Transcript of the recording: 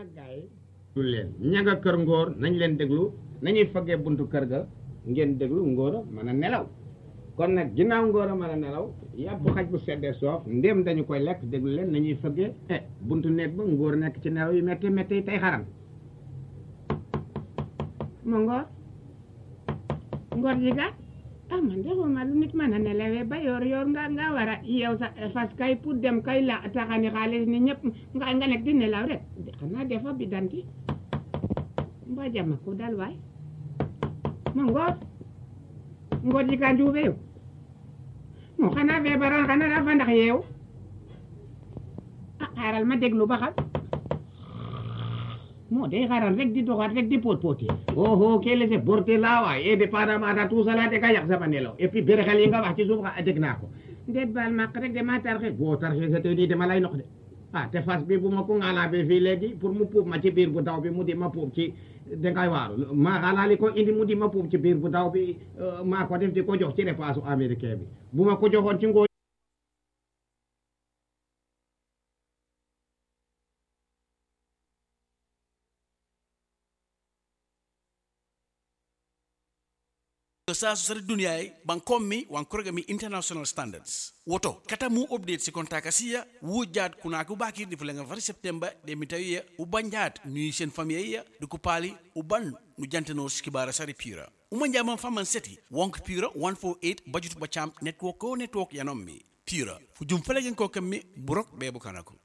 nag gars yi déglu leen ña nga kër ngóor nañ leen déglu nañuy fëggee buntu kër ga ngeen déglu ngóor a mën a nelaw kon nag ginnaaw ngóor a mën a nelaw yàpp xaj bu seddee soof ndéem dañu koy lekk déglu leen nañuy fëggee eh buntu néeg ba ngóor nekk ci nelaw yu métti métti tey xaram ma ngóor ngóor ji ga ah man de xuma lu nit mën a nelawee ba yor yor nga nga war a yeew sa fas kay pour dem kay la taxani xaalis ni ñëpp nga nga nekk di nelaw rek xanaa defa bi danti mba jama ko dal waay ma ngoor ngoor ji ka njuube yo mo xanaa feebaroon xanaa dafa ndax yeew ah xaaral ma déglu ba xam moo day xaaral rek di doxaat rek di pot poti oh oh kee laissé porter là waay et dépendamment de tout cela de ka yàq sama nelaw et puis bérexel yi nga wax ci suuf xa dégg naa ko ndeet baal maq rek dama tarxe boo tarxe sa tey nii dama lay nox de ah te fas bi bu ma ko ngaalaabe fii léegi pour mu puub ma ci biir bu daw bi mu di ma puub ci dangay waaru maa xaalaali ko indi mu di ma puub ci biir bu daw bi maa ko def di ko jox ci repas américain bi bu ma ko joxoon ci ngoo sa sari duniyaye bankommi wankorogami international standards woto kata mu update si kontaka siya wujat kunaki ubakirdi fulenga fari september de mi tawiya ubanjat ni sen famille duku pali uban nu jantano skibara sari pura uma jaman faman seti wonk pura 148 bajutu bacham network ko network yanommi pura fu jum felegen ko kammi burok be bukanako